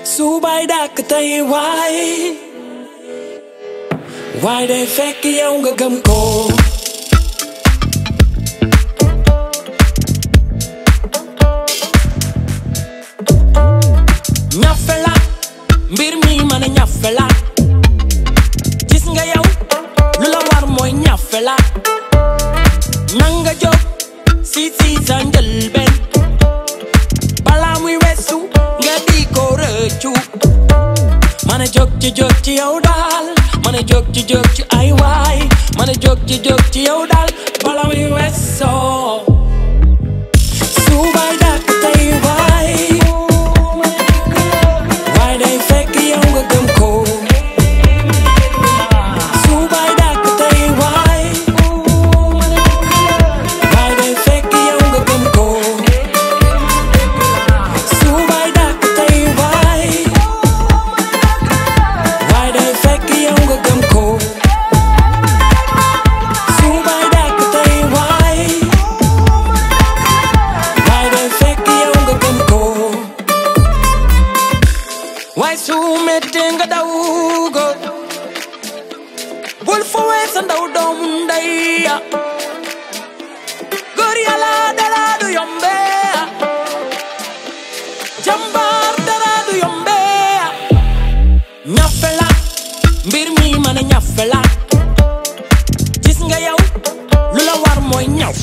subay dàkk tey waay waay day fekk yow nga gëm ko ñafe la mbir mi mën a ñafe la gis nga yow lu la war mooy ñafe la nanga jóg si si sa njëlbeen balaa muy weesu nga di ko rëccu mën a jóg ci jóg ci yow daal mën a jóg ci jóg ci ay waay mën a jóg ci jóg ci yow daal balaa muy weesoo subay dàkk tey waay waay day fekk yow nga gëm ko subay dàkk tey waay waay day fekk yow nga gëm ko subay dàkk tey waay waay day fekk yow nga gëm ko subay dàkk tey waay waay day fekk yow nga gëm ko waaye su mettee nga daw ko bul fowee sa ndaw doomu ndey ya góor yàlla dara du yombe jàmbaar dara du yombe ñafe la mbir mi mën a ñafe la gis nga yow lu la war mooy ñaw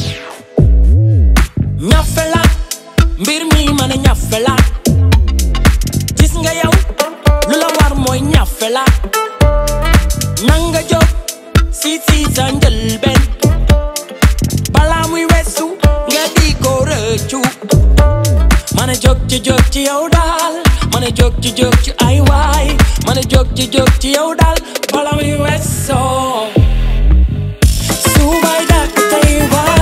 ñafe la mbir mi mën a ñafe la gis nga yow lu la war mooy ñafe la nanga jóg si si sa njëlbeen balaa muy weesu nga di ko rëccu mën a jóg ci jóg ci yow daal mën a jóg ci jóg ci ay waay mën a jóg ci jóg ci yow daal balaa muy weesoo subay dàkk tey waay